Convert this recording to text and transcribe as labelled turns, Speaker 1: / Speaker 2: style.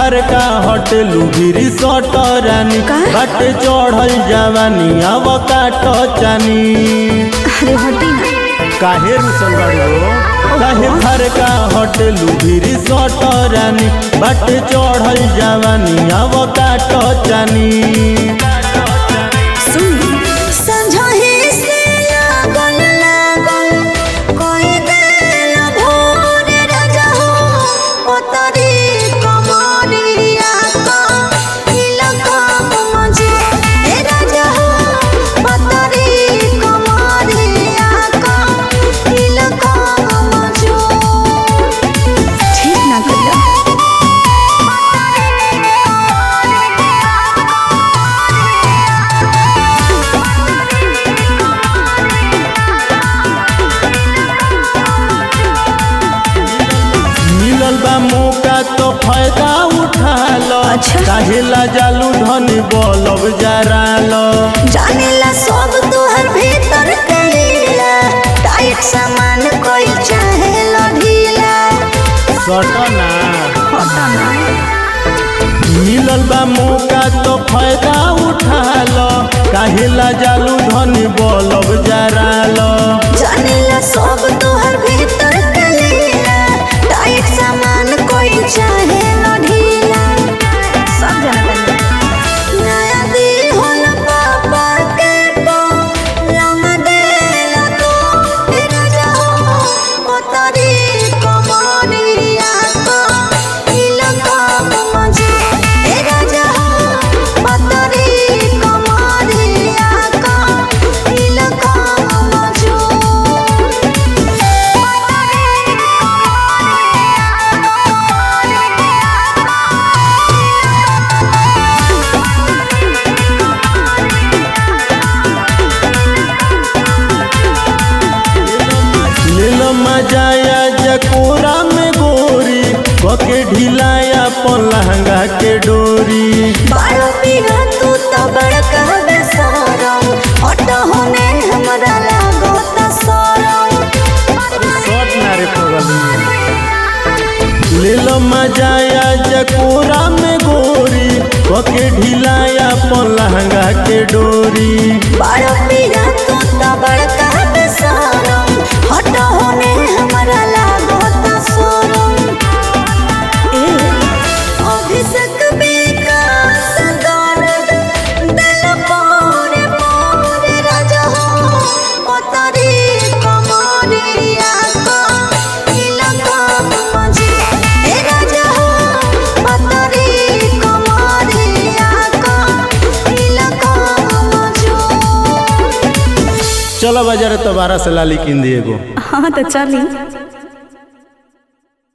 Speaker 1: घर का होटलू गिरी सटरानी
Speaker 2: का?
Speaker 1: बट चढ़ल जवानी अब काट चानी
Speaker 2: अरे हटी ना
Speaker 1: काहे रुसल बाड़ू काहे घर का होटलू गिरी सटरानी बट चढ़ल जवानी अब काट चानी
Speaker 2: सुन संझाही से लागल लागल कोई दिल भोर राजा हो ओ तारी कमरिया का इलाका मजे ए राजा हो ओ तारी कमरिया का इलाका मजे ठीक ना करिया
Speaker 1: मिलल बा मौका तो फायदा उठा लो
Speaker 2: अच्छा।
Speaker 1: काहे ला जालू धनी बलब जरा लो
Speaker 2: जानेला सब तोहर भीतर कलीला टाइट सामान कोई चाहे ढीला
Speaker 1: सटना
Speaker 2: होता ना
Speaker 1: मिलल बा मौका तो फायदा उठा लो काहे ला जालू धनी बलब जरा लो
Speaker 2: जानेला सब तोहर भीतर कलीला टाइट सामान कोई चाहे ढीला सब जानता नया दिल होला पापा के पो लंग देला तो तेरा जाओ ओ तारी कमरिया का इलाका मजे तेरा जाओ ओ तारी कमरिया का इलाका मजे
Speaker 1: ले लो मजाया जकोरा में गोरी कके ढिलाया पन लहंगा के डोरी
Speaker 2: बारो पीरा तू तो बड़का बेसरम हट होने हमरा लागो त सरम
Speaker 1: शॉट ना रे पगली ले लो मजाया जकोरा में गोरी कके ढिलाया पन लहंगा के डोरी
Speaker 2: बारो पीरा तू तो बड़का बेसरम हट होने हमरा लागो त सरम ए अभिषेक विकास दर्द दिल पोरे पोरे राजा हो ओ तारी कमरिया का इलाका मजे ए राजा हो ओ तारी कमरिया का इलाका मजे
Speaker 1: चलो बाजार तो बारह से लाली किन दिए गो
Speaker 2: हाँ तो चली